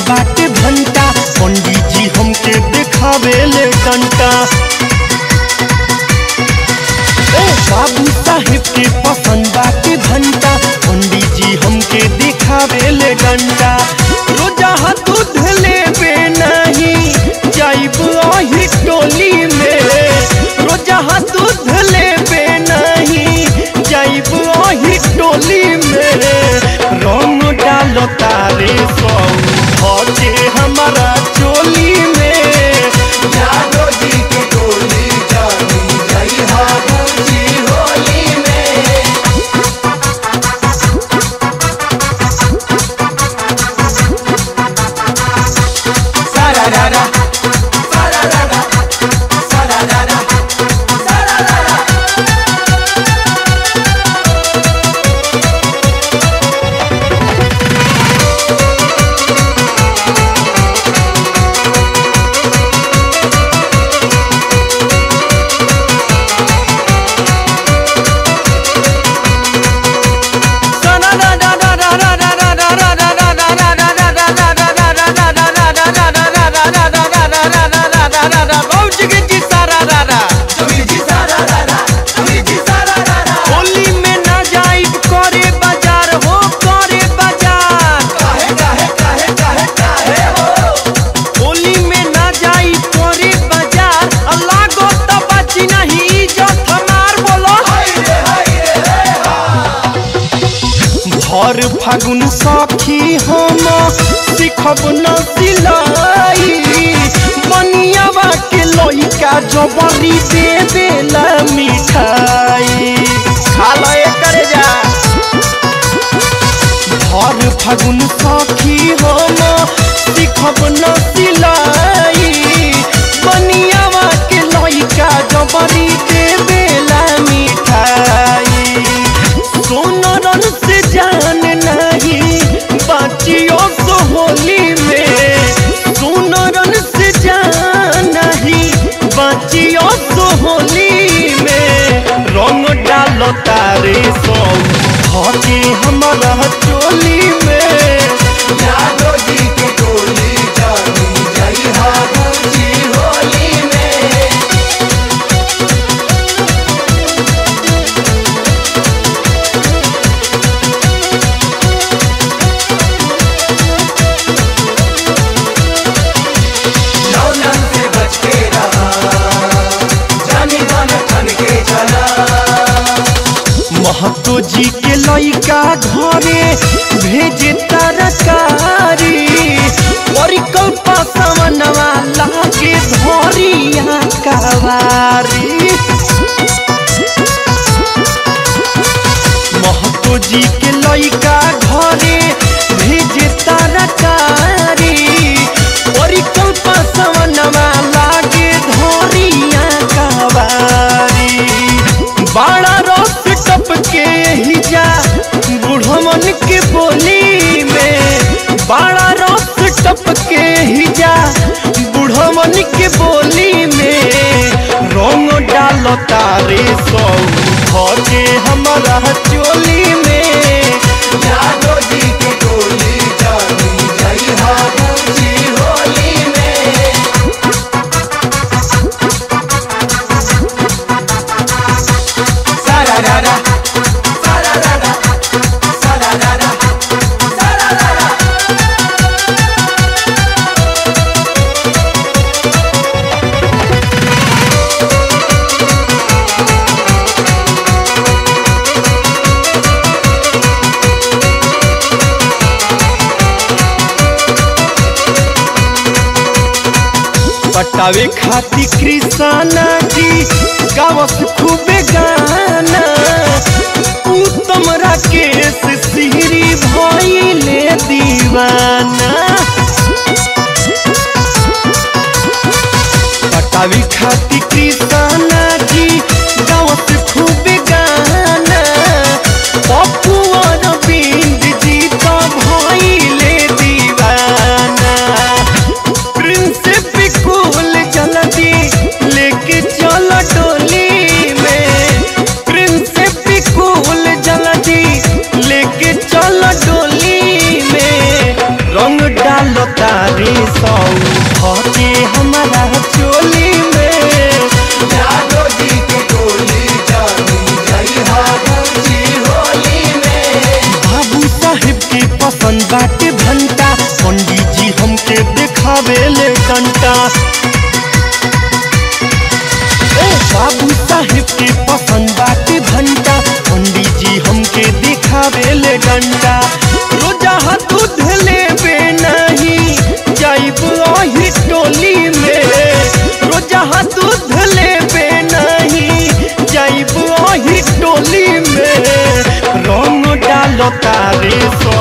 बाटे भंटा पंडित जी हमके देखावे ले डंटा ए बाबू साहेब के पसंद बाटे भंटा पंडित जी हमके देखावे ले डंटा रोजा हाथ दूध लेबे नहीं जाइब अही टोली में रोजा हाथ दूध लेबे नहीं जाइब अही टोली में रंग डालो तारे सौ भजे हमारा चोली में जादो जी के टोली जानी जई हाबूजी होली में सारा रारा सारा रारा सारा रारा सारा रारा जी सारा रारा जी सारा रारा होली में ना जाइब करे बाजार हो करे बाजार काहे काहे काहे काहे काहे हो होली में ना जाइब करे बाजार अल्लाह गो तो बची नहीं इज्जत हमार बोलो हाय रे हाय रे भर फागुन सखी हम सिखब न सिलाई बनियावा के लइका जबरी दे देला मिठाई खा लो करे जा भर फागुन सखी हम सिखब न सिलाई बनियावा के लइका जबरी दे देला मिठाई सोनरन से जान नहीं बाचियो सो होली में सोनरन से जान नहीं बाचियो सो होली में रंग डालो तारे सो हके हमारा चोली में जादो जी के टोली जानी जई हाबूजी होली में नौनन से बच के रहा जानी मन ठन के चला महतो जी के लइका घरे भेजे तरकारी परिकल्पा समनवा लागे धरिया कवारी महतो जी के लइका घरे भेजे तरकारी परिकल्पा समनवा लागे धरिया कवारी बाड़ा रस टपके हिजा बुढ़मन के बोली में बाड़ा रस टपके हिजा बुढ़मन के बोली में रंग डालो तारे सौ भजे हमारा चोली में जादो जी के टोली जानी जई हाबूजी होली में सारा रारा सारा रारा सारा रारा सारा रारा पटावे खाती कृष्णा जी गावस खूबे गाना उत्तम राकेश सिहरी भइले दीवाना पटावे खाती कृष्णा जी गावस खूबे गाना पप्पू अरविंद जी तो भइले दीवाना प्रिंस बिकुल जल्दी लेके चल डोली में प्रिंस बिकुल जल्दी लेके चल डोली में रंग डालो तार पसंद बाटे घंटा पंडित जी हमके देखावे ले घंटा ए बाबू साहेब के पसंद बाटे घंटा पंडित जी हमके देखावे ले घंटा रोजा हाथ दूध लेबे नहीं जाइब अही टोली में रोजा हाथ दूध लेबे नहीं जाइब अही टोली में रंग डालो तारे सो